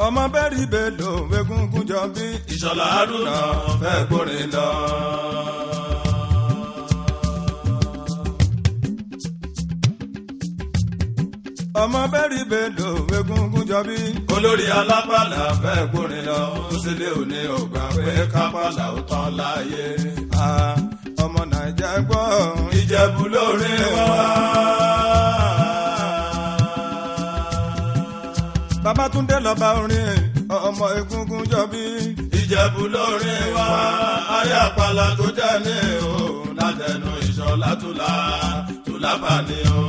ọmọ bẹ́ẹ̀rì bèlò egungun jọ bí ìṣọ̀lá haruna fẹ́ gbórin lọ. ọmọ bẹ́ẹ̀rì bèlò egungun jọ bí. olórí alápàlà fẹ́ gbórin lọ. ó sì lé òní ògbà pé kápálà ó tán láàyè. Ah, ọmọ nàìjà gbọ́ ìjẹ̀bù lórí wá. babatunde lọba orin ọmọ egungun jọ bí. ìjẹ̀bù lórí wá. ayé àpàlà tó jẹ́ ní o. látẹnu ìṣọ̀lá tùlá tùlá bá ní o.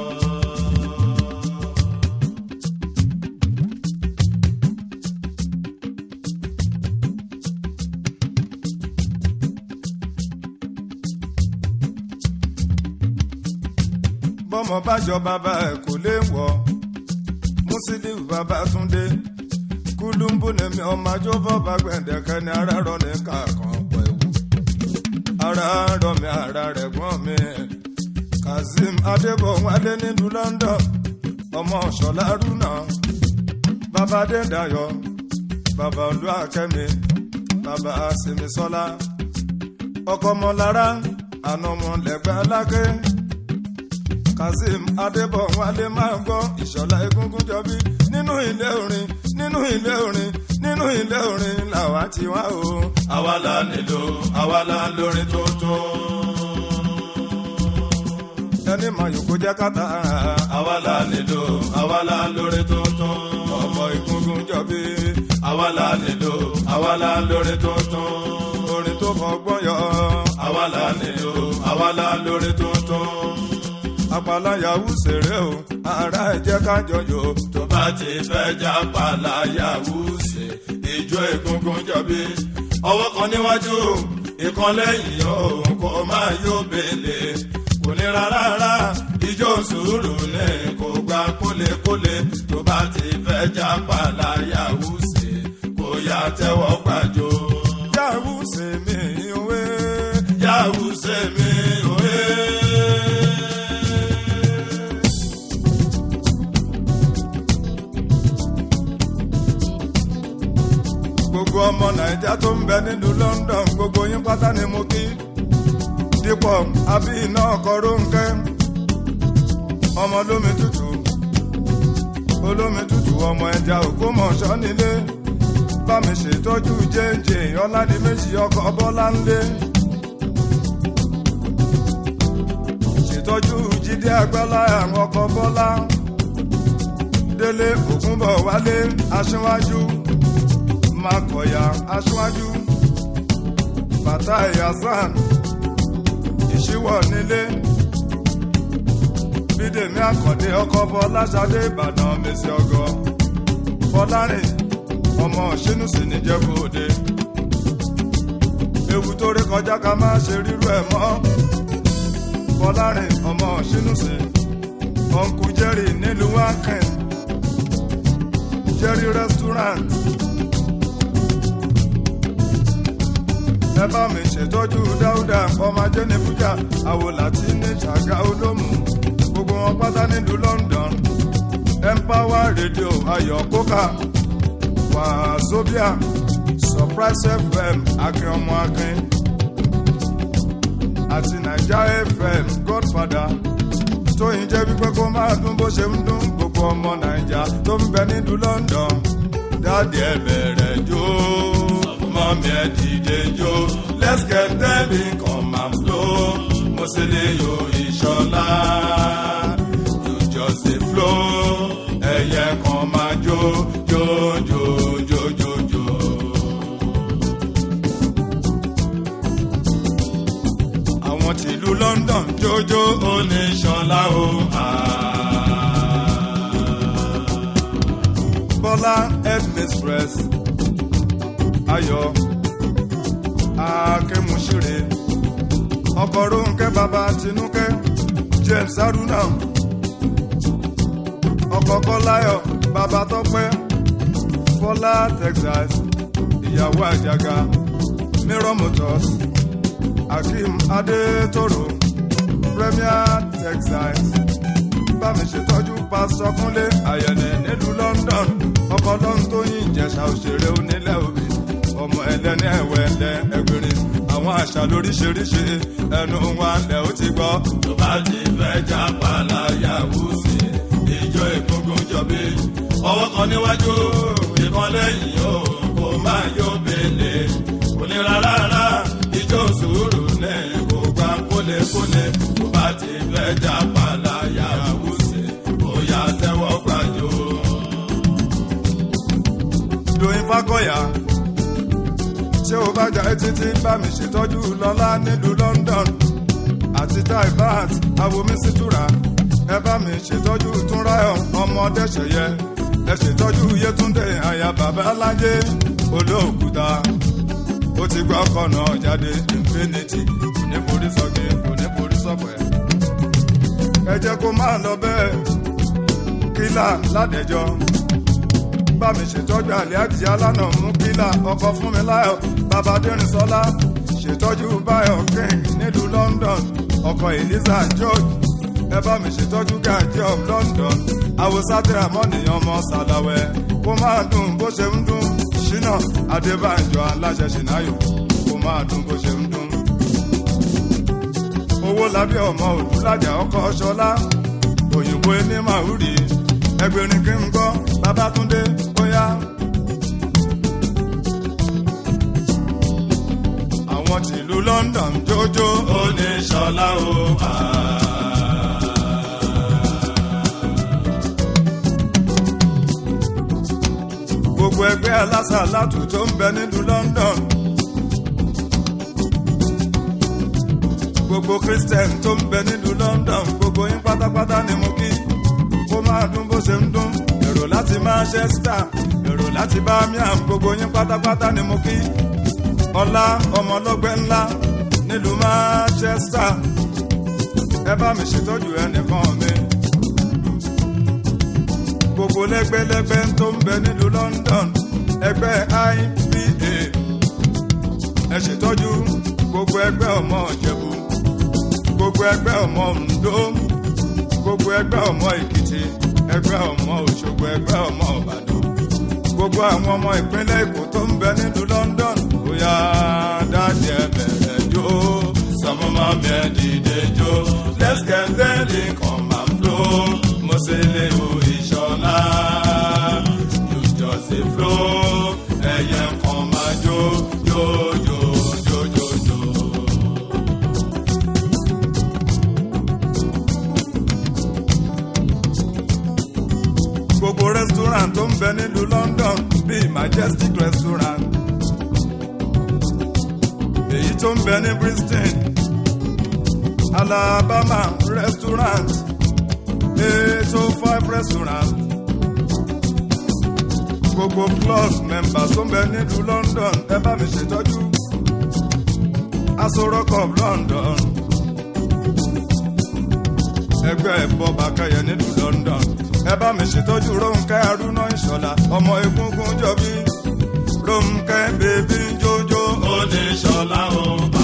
bọ́mọ bájọ bàbá ẹ̀ kò lè wọ̀ Musiliu Babátúndé kúlùmbù nìmi ọmọ ajó fọba gbẹ̀ndẹ̀kẹ́ ni ara rọ ní kàkàn pẹ̀wù ara rọ mi ara rẹ̀ gbọ́n mi Kazeem Adébọ̀wálé nílùú London ọmọ Ṣọlá Rúnà bàbá Adédayọ̀ bàbá Olúwakẹ́mi bàbá Simisola ọkọ ọmọlára àna ọmọ lẹ́gbẹ́ alákẹ́ kazeem adébọ̀wálé máa ń gbọ́ ìṣọ̀lá egungun jọbí nínú ilé orin nínú ilé orin nínú ilé orin làwa ti wá o. àwa la nílò àwa la lórin tuntun. ẹni mọ yòókù jẹ́ kàtà àwa la nílò àwa la lórin tuntun. ọmọ egungun jọbí àwa la nílò àwa la lórin tuntun. orin tó fọgbọ́n yọ àwa la nílò àwa la lórin tuntun. àpàlà yahoo ṣeré o ara ẹ̀ jẹ́ kájọ yò tó bá ti fẹ́ já pàlà yahoo ṣe ìjọ egungun jọbí. ọwọ́ kan níwájú ìkan lẹ́yìn òun kò máa yó bèlè kò ní rárá ìjọ sùúrù ní kò gba kólekóle tó bá ti fẹ́ já pàlà yahoo ṣe kò yá tẹ́wọ́ gbàjọ. yahoo ṣe mí òwe yahoo ṣe mí òye. gbogbo ọmọ nàìjíríà tó ń bẹ nílùú London gbogbo yín pátá ni mo kí dípò àbí iná ọkọ rónkẹ́ ọmọ olómi tútù olómi tútù ọmọ ẹja Ògbómọ̀ṣọ́ nílé bá mi ṣètọ́jú jẹ́ǹjẹ́ ọ̀làdìmẹ́jì ọkọ̀ bọ́lá ńlé ṣètọ́jú jíde àgbálá àwọn ọkọ̀ bọ́lá délé ògúnbọ̀ wálé aṣíwájú makọ̀yà aṣáájú bàtà yasan ìṣíwọ̀ nílé bídèmí àkàndé ọkọ̀ fọláṣadé ìbàdàn mèsì ọgọ fọlárìn ọmọ ṣínúsì níjẹ̀bú òde ewu tó rí kọjá ká má ṣe rírú ẹ̀ mọ́ fọlárìn ọmọ ṣínúsì ọ̀nkú jerry nílùú akin jerry restaurant. ẹ bá mi ṣètọ́jú dáúdà ọmọ ajé ní fújà àwòlàtí ní ṣàgá olómù gbogbo wọn pátá nílùú London empower radio ayọ̀ kókà wàzobia surprise fm akin ọmọ akin àti naija fm godfather tóyin jẹ́ wípé kó máa dún bó ṣe ń dún gbogbo ọmọ naija tó ń bẹ nílùú London dáàdi ẹ bẹ̀rẹ̀ jó mọ́mí ẹ dìde jó let's get them in come and flow Musiliu ìṣọ̀lá you just dey flow ẹ̀yẹ kan máa jó jó jó jó jó jó. àwọn tìlú London jójó oníṣọlá o. Bọ́lá headmistress Ayọ̀ Akẹ́muṣire ọkọ̀ Rónkẹ́ bàbá Tinúkẹ́ James Haruna ọkọ̀ Kọ́láyọ̀ bàbá Tọ́pẹ́ Bọ́lá Texas ìyàwó Àjàgà Mirror Motors Akeem Adétòrò Premier Texas bá mi ṣètọ́jú pásítọ̀ Kúnlé Àyẹ̀nẹ̀ nílùú London ọkọ̀ ọlọ́run tó yìn ìjẹ̀ṣà òṣèré onílẹ̀ òbí ọmọ ẹlẹ́ni ẹ̀wẹ̀lẹ̀ ẹgbẹ̀rin àwọn àṣà lóríṣiríṣi ẹnu wa lẹ̀ ó ti gbọ́. tó bá ti fẹ́ já pàlàyàwó sí ìjọ ìgbógun jọbí ọwọ́ kan níwájú ìkan lẹ́yìn o kò máa yọ bèlè kò ní rárá ìjọ sùúrù ní kò gbà kólekóle tó bá ti fẹ́ já pàlàyàwó sí bóyá tẹ́wọ́ gbàjọ. Doyin Fákọ̀yà ṣé o bá jà títí bá mi ṣètọ́jú lọ́lá nílùú London àti taibat awomi situra ẹ bá mi ṣètọ́jú túnráyọ̀ ọmọdé ṣẹ̀yẹ ẹ ṣètọ́jú Yétúndé àyà bàbá alájẹ olóòkúta ó ti gbọ́ ọkọ̀ náà jáde infinity kò ní borí sọ́kì kò ní borí sọ́pẹ́ ẹ jẹ́ kó máa lọ bẹ́ẹ̀ kílà ládẹjọ́ bá mi ṣètọ́jú àlíájì alánà mú kílà ọkọ̀ fún mi láyọ̀ bàbá dẹ́rìnsọ́lá ṣètọ́jú báyọ̀ king nílùú London ọkọ̀ eliza george ẹ bá mi ṣètọ́jú gàjí of London àwòsátìrà mọ́nìyàn ọmọ sàlàwẹ̀ kó máa dùn bó ṣe ń dùn ṣínà adébánjọ aláṣẹ ṣìnáyò kó máa dùn bó ṣe ń dùn. owó lábí ọmọ òdúlájà ọkọ̀ ṣọlá òyìnbó ẹni màúrì ẹgbẹ̀rin kí n gbọ́ babátúndé bóyá. àwọn tìlú London jójó ó ní sọlá o. gbogbo ẹgbẹ́ alásàlátù tó ń bẹ nílùú London. gbogbo Christian tó ń bẹ nílùú London gbogbo yín pátápátá ni mo kí kó máa dún bó ṣe ń dún èrò láti Manchester èrò láti Birmingham gbogbo yín pátápátá ni mo kí ọlá ọmọlọ́gbẹ́ ńlá nílùú Manchester ẹ bá mi ṣètọ́jú ẹnìkan mi gbogbo lẹ́gbẹ́lẹ́gbẹ́ tó ń bẹ nílùú London ẹgbẹ́ IPA ẹ ṣètọ́jú gbogbo ẹgbẹ́ ọmọ Ìjẹ̀bú gbogbo ẹgbẹ́ ọmọ Oǹdó gbogbo ẹgbẹ́ ọmọ Èkìtì ẹgbẹ́ ọmọ Òṣogbo ẹgbẹ́ ọmọ Ìbàdàn gbogbo àwọn ọmọ ìpínlẹ̀ Èkó tó ń bẹ nílùú London bóyá dáàdì ẹ bẹ̀rẹ̀ jó sọmọ máa bẹ dìde jó let's get ready come and flow mo ṣe lè wo ìṣọlá you just dey flow ẹyẹ kan máa jó jó jó jó jó jó. gbogbo restaurant tó ń bẹ nílùú London bíi Majestic restaurant èyí tó ń bẹ ní Bristol Alabama restaurant eight oh five restaurant gbogbo club members tó ń bẹ nílùú London ẹ bá mi ṣètọ́jú Aso Rock of London ẹgbẹ́ ẹ̀bọ bàkẹ́yẹ nílùú London ẹ bá mi ṣètọ́jú Rónkẹ́ Arúná Ìṣọ̀lá ọmọ egungun jọbí Rónkẹ́ bèbí jójó ó ní sọlá o bá.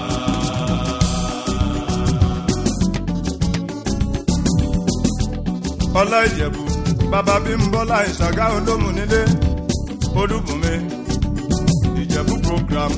ọlá ìjẹ̀bù bàbá Bímbọ́lá ìṣàgá olómù nílé olúbùnmi ìjẹ̀bù program.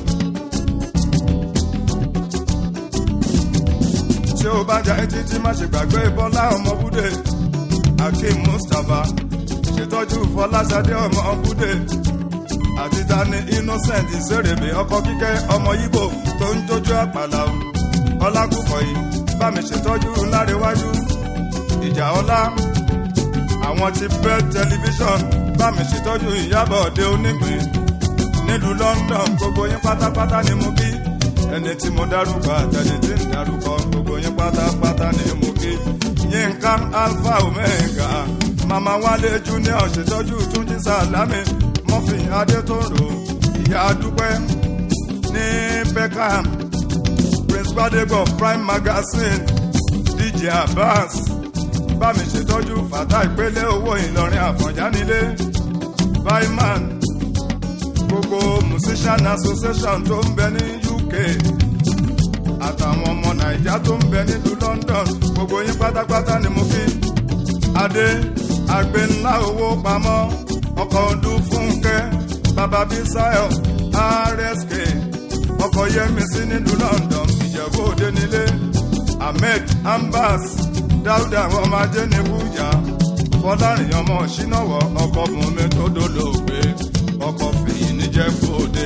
ṣé o bá jà etí tí má ṣe gbàgbé bọ́lá ọmọ búdè Akeem Mustapha ṣètọ́jú Fọláṣadé ọmọ búdè àti tani Innocent ìṣèrèbè ọkọ kíkẹ́ ọmọ Yíbò tó ń jójú àpàlà o ọlákùkọ̀ yìí bá mi ṣètọ́jú lárẹ́wájú ìjà ọlá àwọn ti bẹ́ tẹlifíṣọ̀n bá mi ṣètọ́jú ìyábọ̀ òde onígbìn nílùú London gbogbo yín pátápátá ni mo kí ẹni tí mo dárúkọ àtẹni tí ń dárúkọ gbogbo yín pátápátá ni mo kí Yínká Alpha Omega màmá Wálé Junior ṣètọ́jú Túnjí Sàlámì Murphy Adétòrò ìyá Dúpẹ́ ní Peckham Prince Gbadebo Prime Magazine DJ Abbas bá mi ṣètọ́jú fàtà ìpele owó Ìlọrin Àfọ̀njá nílé Baiman gbogbo musician association tó ń bẹ ní UK àtàwọn ọmọ Nàìjà tó ń bẹ nílùú London gbogbo yín pátápátá ni mo kí adé àgbẹ̀ ńlá owó pamọ́ ọkọ̀ ọdún fúnkẹ́ bàbá bísáyọ̀ rsk ọkọ̀ yẹmísí nílùú london ìjẹ̀bú òde nílé ahmed ambas dáúdà ọmọ ajé ní bújà fọlárin ọmọ ṣínáwọ ọkọ̀ bùnmi tó dolóògbé ọkọ̀ fìyí níjẹ̀bú òde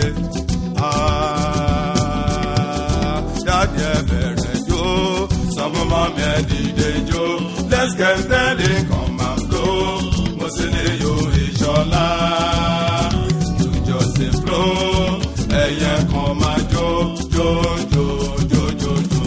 dáàdì ẹ bẹ̀rẹ̀ jó sọ fún mọ́mí ẹ dìde jó let's get steady come and flow mo sì lè yo ìṣọ̀lá you just dey flow ẹ̀yẹ kan máa jó jó jó jó jó jó.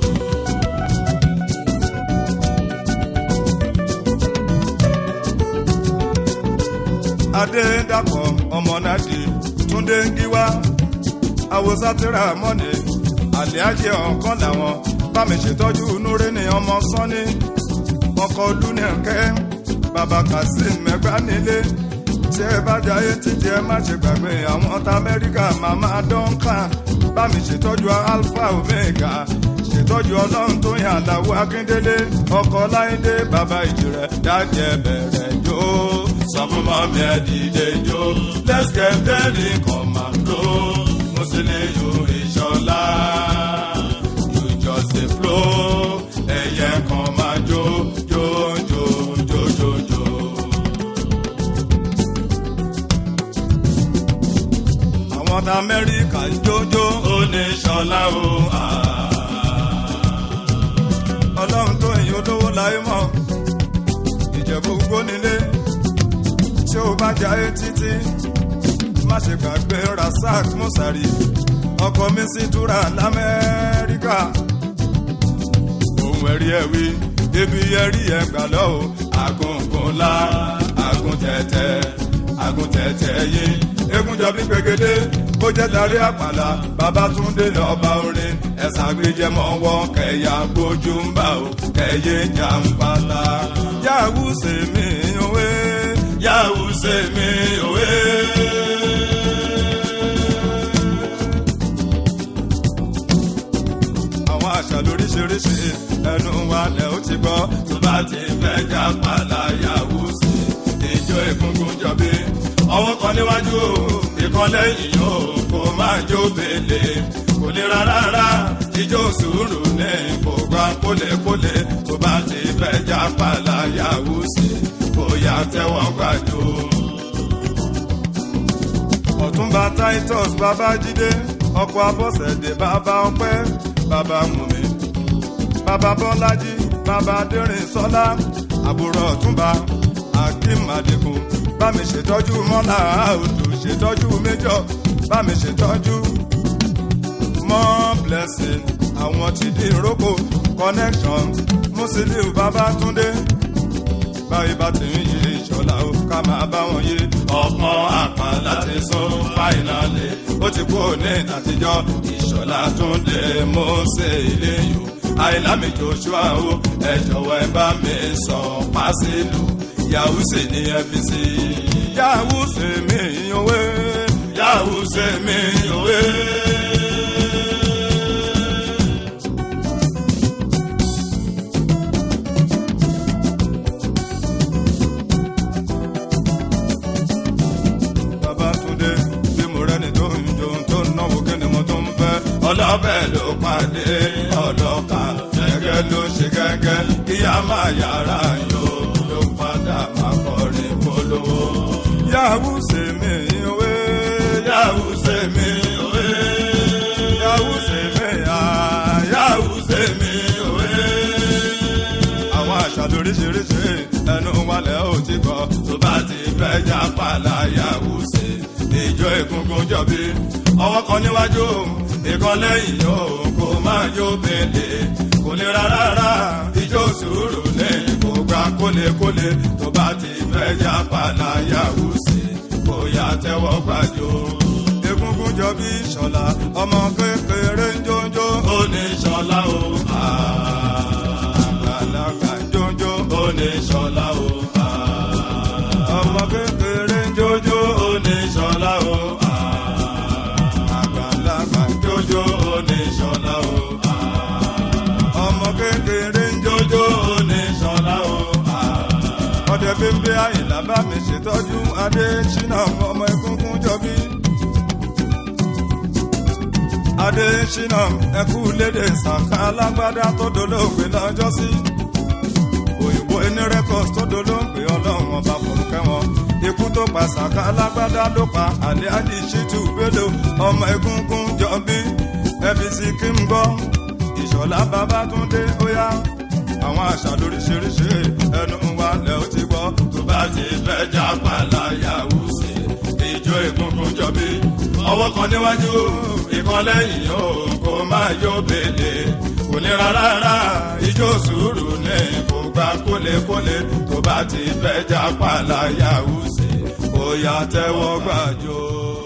adédàpọ̀ ọmọnàdì túndé ń gíwá àwòsátìrà mọ́ni àlẹ́àjẹ ọ̀kan làwọn bámi ṣètọ́jú núré ní ọmọ sọ́ni ọkọ̀ olúnẹ̀kẹ́ bàbá kazeem mẹ́gbà nílé tí ẹ bá jayé títí ẹ má ṣe gbàgbé àwọn ọ̀tá amẹ́ríkà màmá dọ́ńkà bámi ṣètọ́jú alpha omega ṣètọ́jú ọlọ́run tó yàn àlàó akíndélé ọkọ̀ láìdé bàbá ìjìrẹ́ dájẹ́ bẹ̀rẹ̀ jó sọ fún mọ́mí ẹ dìde jó let's get ready come and go mo sì lè yo ìṣọ̀lá you just dey flow ẹ̀yẹ kan máa jó jó jó jó jó jó. àwọn ọ̀tá amẹ́ríkà ń jójó ó ní ṣọlá o. ọlọ́run tó èyí olówó láyé mọ́ ìjẹ̀bú gbónílé tí ó bá jayé títí má ṣe gbàgbé rasak musari ọkọ mi sì túra lamẹ́ríkà ohun ẹ̀rí ẹ̀ wí ibi ẹ̀rí ẹ̀ gbà lọ́wọ́ àgùnkùnlá àgùntẹ̀tẹ̀ àgùntẹ̀tẹ̀ yín egunjọ bí gbẹgẹdẹ bó jẹ́ darí àpàlà babatunde lọ́ba orin ẹ̀sán àgbéjẹmọ́ wọn kẹ̀yà gbójú ń bá o kẹ̀yẹ jàǹpátá yahoo sèmi òwe yahoo sèmi òwe. àwọn àṣà lóríṣiríṣi ẹnu wa lẹ ó ti gbọ́ tó bá ti fẹ́ já pàlà yahoo sí ìjọ egungun jọbí ọwọ́ kan níwájú ìkan lẹ́yìn o kò máa jó bèlè kò lè rárá ijó sùúrù ní kò gbà kólekóle tó bá ti fẹ́ já pàlà yahoo sí bóyá tẹ́wọ́ gbàjọ. ọ̀túnba titus babájídé ọkọ̀ abọ́sẹ̀dé bàbá ọpẹ́ bàbá mùmí bàbá bọ́lájí bàbá dẹ́rìn sọ́lá àbúrò ọ̀túnba akeem adigun bá mi ṣètọ́jú mọ́là òdù ṣètọ́jú méjọ bá mi ṣètọ́jú mọ́ blessing àwọn ti di ìrókò connection musiliu babatunde báyìí bá ti ń yí ìṣọ̀lá o ká máa bá wọn yé ọ̀pọ̀ àpá láti sún fáìnàlì ó ti kú ní àtijọ́ ìṣọ̀lá tún lè mú sí ilé yòó àìlámi joshua o ẹ jọ̀wọ́ ẹ bá mi sọ pàṣẹlú yahoo ṣe ní fbc yahoo ṣe mí òwe yahoo ṣe mí òwe. Babátúndé bí mo rẹ́ni tó ń jó tó ń náwó kí ni mo tún ń fẹ́. ọlọ́bẹ̀ ló pàdé ọlọ́ka gẹ́gẹ́ ló ṣe gẹ́gẹ́ kí a máa yára yó ló padà máa kọrin polówó. yahoo ṣe mí òwe yahoo ṣe mí òwe yahoo ṣe mí à yahoo ṣe mí òwe. àwọn àṣà lóríṣiríṣi ẹnu wálẹ̀ ò ti gbọ́ tó bá ti fẹ́ já pàlà yahoo ṣe ìjọ egungun jọbí ọwọ́ kan níwájú ìkan lẹ́yìn yóò kó máa yó bèlè kò lè rárá ìjọ sùúrù lẹ́yìn kò gbà kólekóle tó bá ti fẹ́ já pàlà yahoo ṣe bóyá tẹ́wọ́ gbàjọ. egungun jọbí ṣọlá ọmọ kékeré ń jójó ó ní ṣọlá o àgbàlagbà ń jójó ó ní ṣọlá o ọmọ kékeré ń jójó ó ní ṣọlá o àgbàlagbà ń jójó ó ní ṣọlá o ọmọ kékeré ń jójó ó ní ṣọlá o ọdẹ ẹbí ń bí àyìnlá bá mi ṣètọ́jú adé ṣínà ọmọ egungun jọbí. adé ṣínà ẹkú lédè sàkà alágbádá tó dolóògbé lọ́jọ́ sí. òyìnbó ẹni rẹ́kọ̀s tó dolóògbé ọlọ́run ọba fòrúkẹ́ wọn. ikú tó pa sàkà alágbádá ló pa àlẹ́ àdì ṣítù bello ọmọ egungun jọbí. ẹbí sì kí n gbọ́ ìṣọ̀lá babátúndé ó yá àwọn àṣà lóríṣiríṣi ẹnu wa lẹ ó ti gbọ́. tó bá ti fẹ́ já pàlàyà wùsì ìjọ ìkùnkùn jọbí ọwọ́ kan níwájú ìkan lẹ́yìn o kò máa yó bèlè kò ní rárá rárá ìjọ sùúrù ní kò gbà kólekóle tó bá ti fẹ́ já pàlàyà wùsì ó yá tẹ́wọ́ gbàjọ.